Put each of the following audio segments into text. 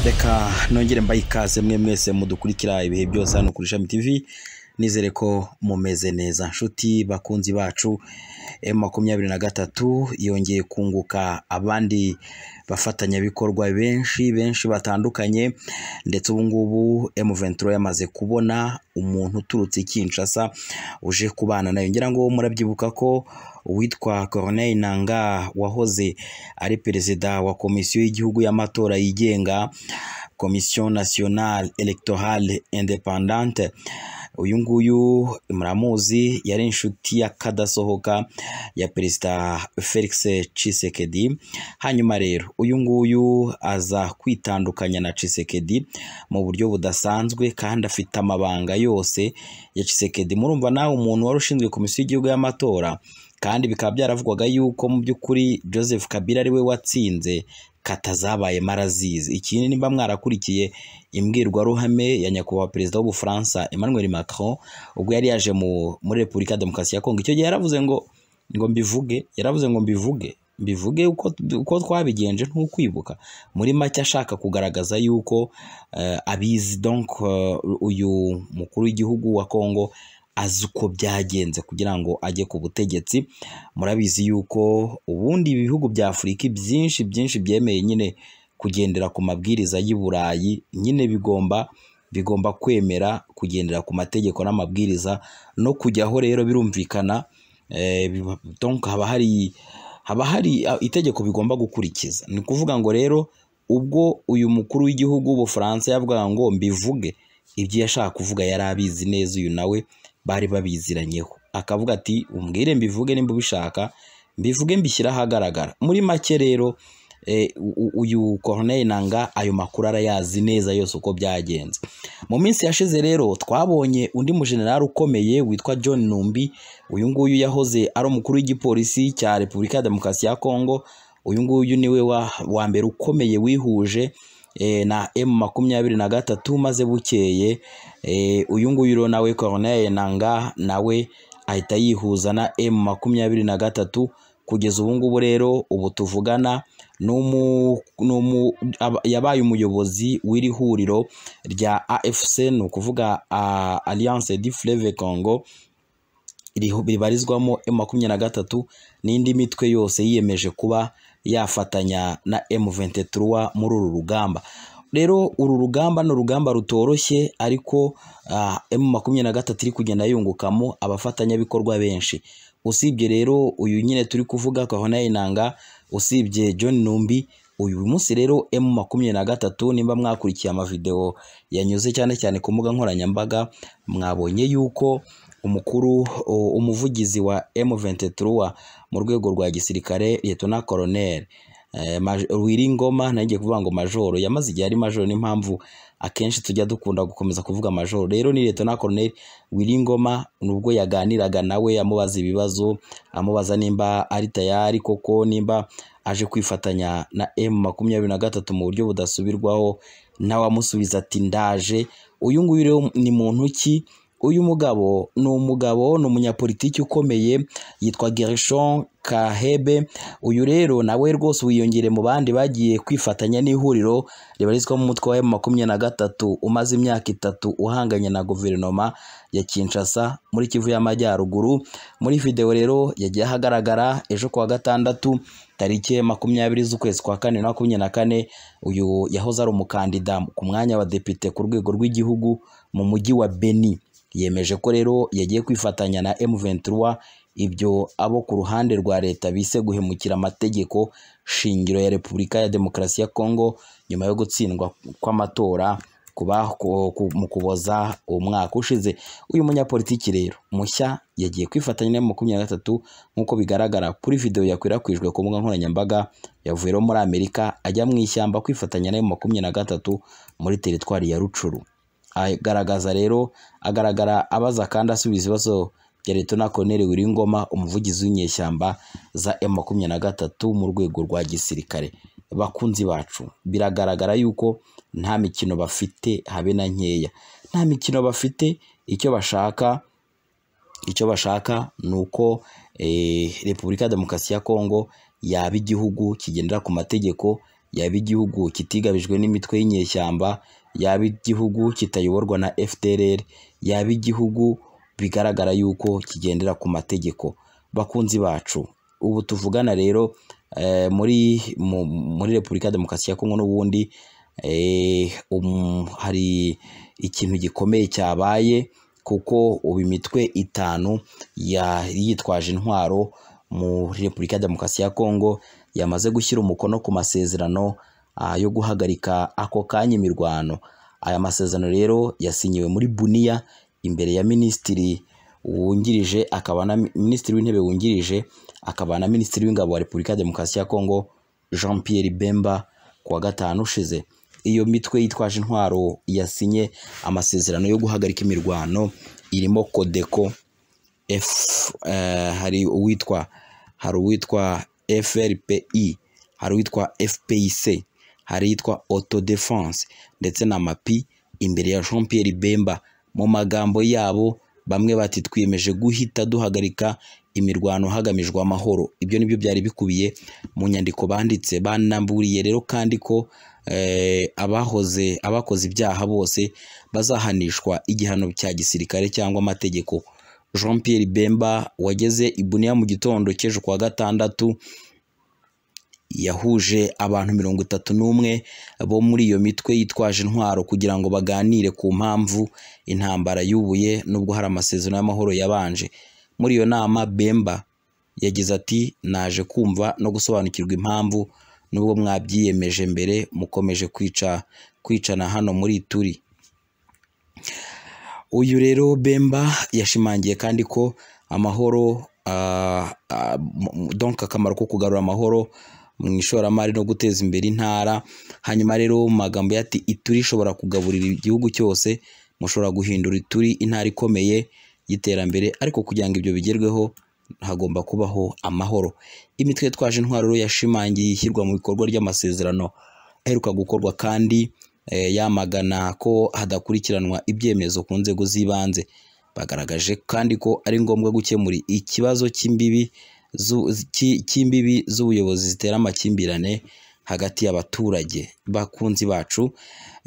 reka nongere mbaye ikaze mwe mwese mudukurikira ibihe byose hano kuri ishami TV nizere ko mumeze neza nshuti bakunzi bacu M makumyabiri na gatatu yongeye kunguka abandi bafatanyabikorwa benshi benshi batandukanye ndetse ubu ngubu M23 yamaze kubona umuntu uturutse i Kinshasa uje kubana nayo ngira ngo murabyibuka ko uwitwa Corneille Nangaa wahoze ari perezida wa komisiyo y'igihugu y'amatora yigenga Commission Nationale Electorale Independante uyu nguyu muramuzi yari inshuti y'akadasohoka ya perezida Felix Tshisekedi hanyuma rero uyu nguyu aza kwitandukanya na Tshisekedi mu buryo budasanzwe kandi afite amabanga yose ya Tshisekedi murumva nawe umuntu wari ushinzwe komisiyo y'igihugu y'amatora kandi bikaba byaravugwaga yuko mu by'ukuri Joseph Kabila ari we watsinze katazabaye marazizi ikindi nimba mwarakurikiye imbwirwaruhame ya nyakubahwa perezida w'ubufaransa Emmanuel Macron ubwo yari yaje muri Repubulika ya Demokarasi ya Kongo icyo gihe yaravuze ngo ngo mbivuge yaravuze ngo mbivuge mbivuge uko twabigenje ntukwibuka muri make ashaka kugaragaza yuko abizi donc uyu mukuru w'igihugu wa Kongo azi uko byagenze kugira ngo ajye ku butegetsi murabizi yuko ubundi ibihugu bya afurika byinshi byinshi byemeye nyine kugendera ku mabwiriza y'i burayi nyine bigomba bigomba kwemera kugendera ku mategeko n'amabwiriza no kujyaho rero birumvikana haba hari haba hari itegeko bigomba gukurikiza ni ukuvuga ngo rero ubwo uyu mukuru w'igihugu w'ubufaransa yavugaga ngo mbivuge ibyo yashaka kuvuga yari abizi neza uyu nawe bari babiziranyeho akavuga ati umbwire mbivuge nimba ubishaka mbivuge mbishyire ahagaragara muri make rero uyu Corneille Nangaa ayo makuru arayazi neza yose uko byagenze mu minsi yashize rero twabonye undi mujenerali ukomeye witwa John Numbi uyu nguyu yahoze ari umukuru w'igipolisi cya Repubulika ya Demokarasi ya Kongo uyu nguyu niwe wa mbere ukomeye wihuje na M makumyabiri na gatatu maze bukeye uyu nguyu rero nawe Corneille Nangaa nawe ahita yihuza na M makumyabiri na gatatu kugeza ubu ngubu rero ubu tuvugana yabaye umuyobozi w'iri huriro rya AFC ni ukuvuga Alliance du Fleuve Congo ribarizwamo M makumyabiri na gatatu n'indi mitwe yose yiyemeje kuba yafatanya na M23 muri uru rugamba rero uru rugamba ni urugamba rutoroshye ariko uh, M23 iri kugenda yungukamo abafatanyabikorwa benshi usibye rero uyu nyine turi kuvuga kahona inanga usibye John Numbi uyu munsi rero M23 nimba mwakurikiye amavideo yanyuze cyane cyane ku mbuga nkoranyambaga mwabonye yuko umukuru umuvugizi wa M23 mu rwego rwa gisirikare Lieutenant Colonel Wiringoma nagiye kuvuga ngo majoro yamaze igihe ari majoro n'impamvu akenshi tujya dukunda gukomeza kuvuga majoro rero ni Lieutenant Colonel Wiringoma nubwo yaganiraga nawe amubaza ibibazo amubaza nimba ari tayari koko nimba aje kwifatanya na M makumyabiri na gatatu mu buryo budasubirwaho nawe amusubiza ati ndaje uyu nguyu rero ni muntu ki uyu mugabo ni umugabo ni umunyapolitiki ukomeye yitwa Gershon Kahebe uyu rero nawe rwose wiyongere mu bandi bagiye kwifatanya n'ihuriro ribarizwamo umutwe wa makumyabiri na gatatu umaze imyaka itatu uhanganye na guverinoma ya Kinshasa muri Kivu y'Amajyaruguru muri video rero yagiye ahagaragara ejo kuwa gatandatu tariki makumyabiri z'ukwezi kwa kane na makumyabiri na kane uyu yahoze ari umukandida ku mwanya wa depite ku rwego rw'igihugu mu mujyi wa Beni yemeje ko rero yagiye kwifatanya na M23 ibyo abo ku ruhande rwa leta bise guhemukira amategeko shingiro ya Repubulika ya Demokarasi ya Kongo nyuma yo gutsindwa kw'amatora mu kuboza umwaka ushize uyu munyapolitiki rero mushya yagiye kwifatanya na makumyabiri na gatatu nk'uko bigaragara kuri video yakwirakwijwe ku mbuga nkoranyambaga yavuye muri Amerika ajya mu ishyamba kwifatanya na makumyabiri na gatatu muri teritwari ya Rucuru agaragaza rero agaragara abaza kandi asubiza ibibazo bya Lieutenant Colonel Wiringoma umuvugizi w'inyeshyamba za M23 mu rwego rwa gisirikare bakunzi bacu biragaragara yuko nta mikino bafite habe na nkeya nta mikino bafite icyo bashaka icyo bashaka ni uko Repubulika ya Demokarasi ya Kongo yaba igihugu kigendera ku mategeko yaba igihugu kitigabijwe n'imitwe y'inyeshyamba yaba igihugu kitayoborwa na FDLR yaba igihugu bigaragara yuko kigendera ku mategeko bakunzi bacu ubu tuvugana rero eh, muri mu- muri Repubulika ya Demokarasi ya Kongo n'ubundi eh, um, hari ikintu gikomeye cyabaye kuko ubu imitwe itanu yari yitwaje intwaro muri Repubulika ya Demokarasi ya Kongo yamaze gushyira umukono ku masezerano ah, yo guhagarika ako kanya imirwano aya masezerano rero yasinyiwe muri Bunia imbere ya Minisitiri wungirije akaba na Minisitiri w'intebe wungirije akaba na Minisitiri w'ingabo wa Repubulika ya Demokarasi ya Kongo Jean Pierre Bemba ku wa gatanu ushize iyo mitwe yitwaje intwaro yasinye amasezerano yo guhagarika imirwano irimo Codeco F eh, hari uwitwa hari uwitwa FRPI hari uwitwa FPIC hari uwitwa Autodefense ndetse na MAPI imbere ya Jean Pierre Bemba mu magambo yabo bamwe bati twiyemeje guhita duhagarika imirwano hagamijwe amahoro ibyo nibyo byari bikubiye mu nyandiko banditse banamburiye rero kandi ko eh, abahoze abakoze ibyaha bose bazahanishwa igihano cya gisirikare cyangwa amategeko Jean Pierre Bemba wageze i Bunia mu gitondo cy'ejo kuwa gatandatu yahuje abantu mirongo itatu n'umwe bo muri iyo mitwe yitwaje intwaro kugira ngo baganire ku mpamvu intambara yubuye nubwo hari amasezerano y'amahoro yabanje muri iyo nama Bemba yagize ati naje kumva no gusobanukirwa impamvu nubwo mwabyiyemeje mbere mukomeje kwica kwicana hano muri turi uyu rero Bemba yashimangiye kandi ko amahoro ah, ah, m- m- donc akamaro ko kugarura amahoro mu ishoramari no guteza imbere intara hanyuma rero mu magambo ye ati ituri ishobora kugaburira igihugu cyose mushobora guhindura ituri intara ikomeye y'iterambere ariko kugira ngo ibyo bigerweho hagomba kubaho amahoro imitwe yitwaje intwaro rero yashimangiye ishyirwa mu bikorwa ry'amasezerano aheruka gukorwa kandi eh, yamagana ko hadakurikiranwa ibyemezo ku nzego z'ibanze bagaragaje kandi ko ari ngombwa gukemura ikibazo cy'imbibi zu- cy- cy'imbibi z'ubuyobozi zitera amakimbirane hagati y'abaturage bakunzi bacu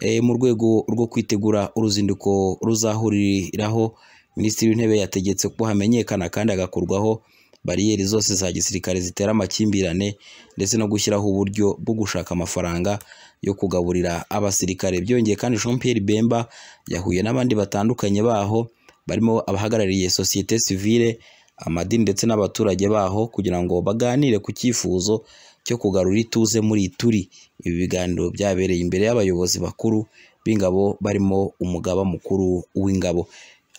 eh, mu rwego rwo kwitegura uruzinduko ruzahuriraho minisitiri w'intebe yategetse ko hamenyekana kandi hagakorwaho bariyeri zose za gisirikare zitera amakimbirane ndetse no gushyiraho uburyo bwo gushaka amafaranga yo kugaburira abasirikare byongeye kandi Jean Pierre Bemba yahuye n'abandi batandukanye baho barimo abahagarariye sosiyete sivile amadini ndetse n'abaturage baho kugira ngo baganire ku cyifuzo cyo kugarura ituze muri turi ibi biganiro byabereye imbere y'abayobozi bakuru b'ingabo barimo umugaba mukuru w'ingabo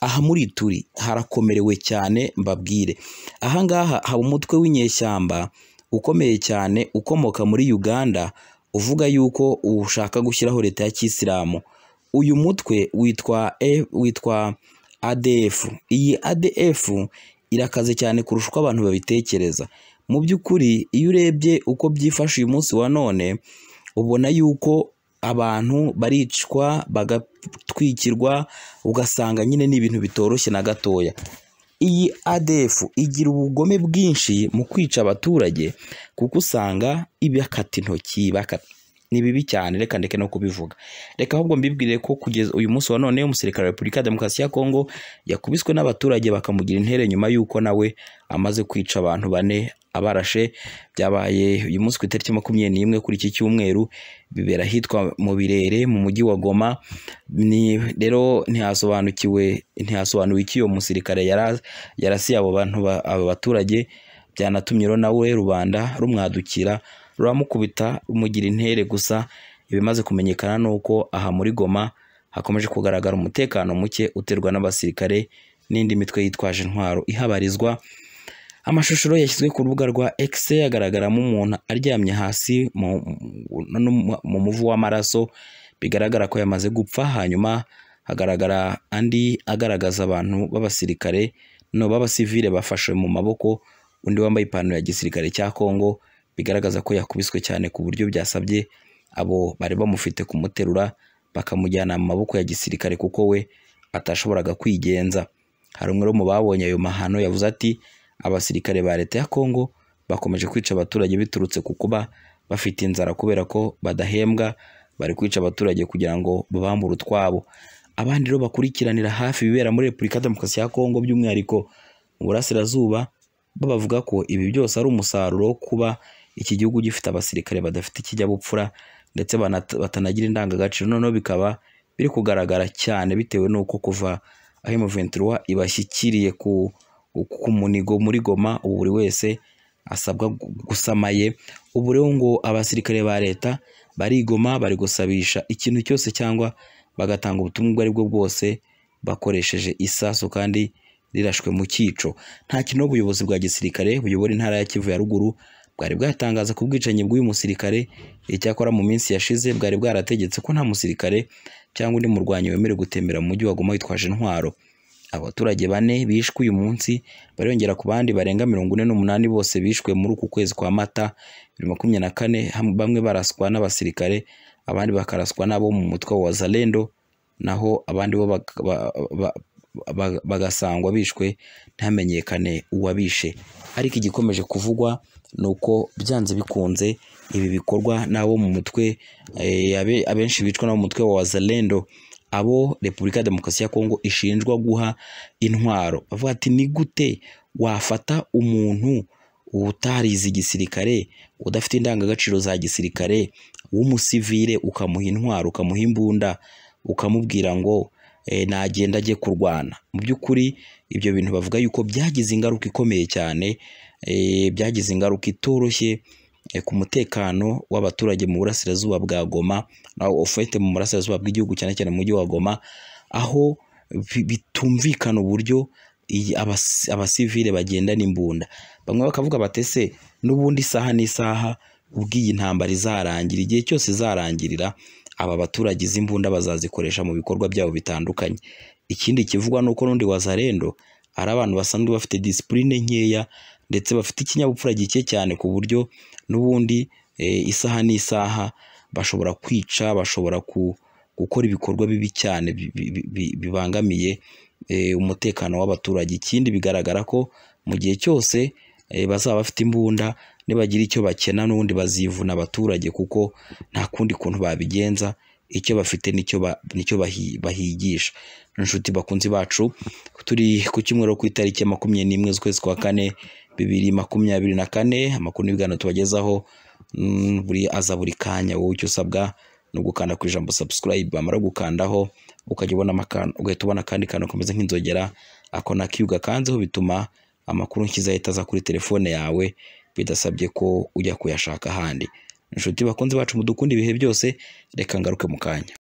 aha muri turi harakomerewe cyane mbabwire ahangaha haba umutwe w'inyeshyamba ukomeye cyane ukomoka muri Uganda uvuga yuko ushaka gushyiraho leta ya kisilamu uyu mutwe witwa E- witwa ADF iyi ADF irakaze cyane kurusha uko abantu babitekereza mu by'ukuri iyo urebye uko byifashe uyu munsi wa none ubona yuko abantu baricwa bagatwikirwa ugasanga nyine ni ibintu bitoroshye na gatoya iyi ADF igira ubugome bwinshi mu kwica abaturage kuko usanga ibakata intoki bakata ni bibi cyane reka ndeke no kubivuga reka ahubwo mbibwire ko kugeza uyu munsi wa none umusirikare wa Repubulika ya Demokarasi ya Kongo yakubiswe n'abaturage bakamugira intere nyuma y'uko nawe amaze kwica abantu bane abarashe byabaye uyu munsi ku itariki makumyabiri n'imwe kuri iki cyumweru bibera ahitwa mu birere mu mujyi wa Goma ni rero ntihasobanukiwe ntihasobanuwe icyo uwo musirikare yara- yarasiye abo bantu ba- abo baturage byanatumye rero nawe rubanda rumwadukira ruramukubita rumugira intere gusa ibimaze kumenyekana ni uko aha muri Goma hakomeje kugaragara umutekano muke uterwa n'abasirikare n'indi mitwe yitwaje intwaro ihabarizwa amashusho yashyizwe ku rubuga rwa X agaragaramo umuntu aryamye hasi mu, mu- mu muvu w'amaraso bigaragara ko yamaze gupfa hanyuma hagaragara andi agaragaza abantu b'abasirikare no b'abasivile bafashe mu maboko undi wambaye ipantaro ya gisirikare cya Kongo bigaragaza ko yakubiswe cyane ku buryo byasabye abo bari bamufite kumuterura bakamujyana mu maboko ya gisirikare kuko we atashoboraga kwigenza hari umwe rero mu babonye ayo mahano yavuze ati abasirikare ba leta ya Kongo bakomeje kwica abaturage biturutse ku kuba bafite inzara kubera ko badahembwa bari kwica abaturage kugira ngo babambure utwabo abandi rero bakurikiranira hafi ibibera muri repubulika demokarasi ya kongo by'umwihariko mu burasirazuba babavuga ko ibi byose ari umusaruro wo kuba iki gihugu gifite abasirikare badafite ikinyabupfura ndetse banat- batanagira indangagaciro noneho bikaba biri kugaragara cyane bitewe n'uko kuva aho M23 ibashyikiriye ku, ku munigo muri Goma ubu buri wese asabwa gu- gusamaye ubu rero ngo abasirikare ba leta barigoma bari gusabisha ikintu cyose cyangwa bagatanga ubutumwa ubwo ari bwo bwose bakoresheje isasu kandi rirashwe mu cyico nta kintu ubuyobozi bwa gisirikare buyobora intara ya Kivu ya ruguru bwari bwatangaza ku bwicanyi bw'uyu musirikare icyakora mu minsi yashize bwari bwarategetse ko nta musirikare cyangwa undi murwanyi wemerewe gutembera mu mujyi wa Goma witwaje intwaro abaturage bane bishwe uyu munsi bariyongera ku bandi barenga mirongo ine n'umunani bose bishwe muri uku kwezi kwa mata bibiri na makumyabiri na kane ham- bamwe baraswa n'abasirikare abandi bakaraswa n'abo mu mutwe wa Zalendo naho abandi bo bak- ba- ba- ba- bagasangwa bishwe ntihamenyekane uwabishe ariko igikomeje kuvugwa ni uko byanze bikunze ibi bikorwa n'abo mu mutwe eh, abe- abenshi bicwa n'abo mu mutwe wa Wazalendo abo Repubulika ya Demokarasi ya Kongo ishinjwa guha intwaro bavuga ati ni gute wafata umuntu utarize igisirikare udafite indangagaciro za gisirikare w'umusivire ukamuha intwaro ukamuha imbunda ukamubwira ngo eh, nagenda ajye kurwana mu by'ukuri ibyo bintu bavuga yuko byagize ingaruka ikomeye cyane eh, byagize ingaruka itoroshye eh, ku mutekano w'abaturage mu burasirazuba bwa Goma naho ufite mu burasirazuba bw'igihugu cyane cyane mu mujyi wa Goma aho bi- bitumvikana uburyo iyi- abas- abasivile bagendana imbunda bamwe bakavuga batese n'ubundi isaha n'isaha ubw'iyi ntambara izarangira igihe cyose izarangirira aba baturage izi mbunda bazazikoresha mu bikorwa byabo bitandukanye ikindi kivugwa ni uko n'undi wazarendo ari abantu basanzwe bafite disipurine nkeya ndetse bafite ikinyabupfura gike cyane ku buryo n'ubundi eh, isaha n'isaha bashobora kwica bashobora ku- gukora ibikorwa bibi cyane bi- bi- bi- bibangamiye eh, umutekano w'abaturage ikindi bigaragara ko mu gihe cyose eh, bazaba bafite imbunda nibagira icyo bakena n'ubundi bazivuna abaturage kuko nta kundi kuntu babigenza icyo bafite nicyo ba- nicyo bahi- bahigisha inshuti bakunzi bacu turi ku cyumweru ku itariki ya makumyabiri n'imwe z'ukwezi kwa kane bibiri makumyabiri na kane amakuru n'ibiganiro tubagezaho mm, buri aza buri kanya wowe icyo usabwa ni ugukanda ku ijambo subscribe bamara gukandaho ukajya ubona amakano ugahita ubona akandi kantu kameze nk'inzogera ako n'akiyo ugakanzeho bituma amakuru nshyize ahita aza kuri telefone yawe bidasabye ko ujya kuyashaka ahandi inshuti bakunze bacu mudukunda ibihe byose reka ngaruke mu kanya